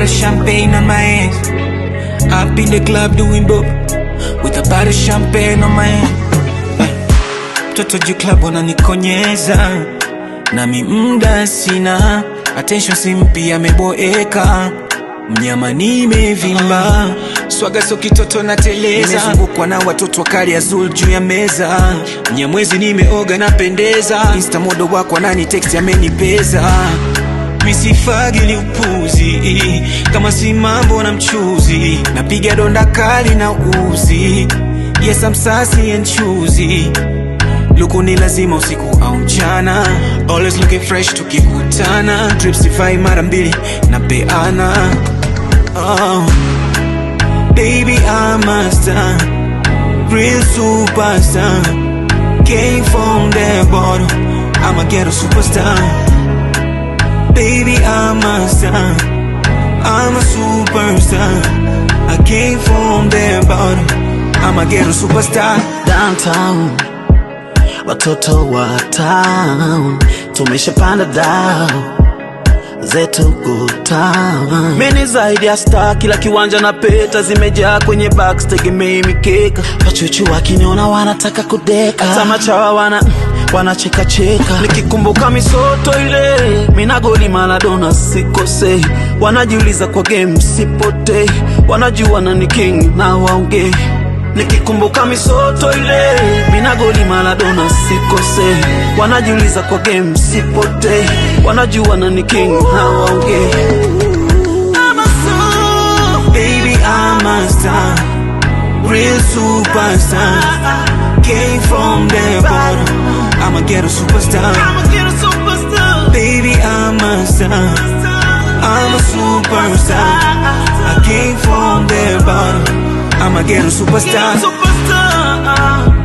of champagne on my hands. Up in the club doing dope with a bottle of champagne on my hand. Mtoto juu club wananikonyeza nami mda sina attention, simpi ameboeka mnyama nimevimba swaga so kitoto na teleza nimezungukwa na watoto wakali azul juu ya meza mnyamwezi nimeoga napendeza insta modo wako nani text amenipeza misifagili upuzi kama si mambo na mchuzi napiga donda kali na uzi yes I'm sassy and choosy luku ni lazima usiku au mchana always looking fresh tukikutana trips sifai mara mbili na peana oh. baby I'm a star real superstar came from the bottom I'm a ghetto superstar baby I'm a star I'm a superstar I came from the bottom I'm a ghetto superstar downtown, watoto wa town tumeshapanda dao zetu good town. Mimi zaidi ya star, kila kiwanja na peta zimejaa kwenye box, tegemei mikeka. Wachuchu wakiniona wanataka kudeka, hata machawa wana wanacheka cheka. Nikikumbuka misoto ile, mina goli Maradona sikosei, wanajiuliza kwa game sipotei, wanajua nani king na waongei Nikikumbuka misoto ile mina goli Maradona sikose, wanajiuliza kwa game sipotei, wanajua nani king hawaongei. I'm a soul. Baby, I'm a star, real superstar. Came from the bottom, I'm a ghetto superstar. I'm a ghetto superstar. Baby, I'm a star, I'm a superstar. I came from the bottom, I'm a ghetto superstar. Superstar.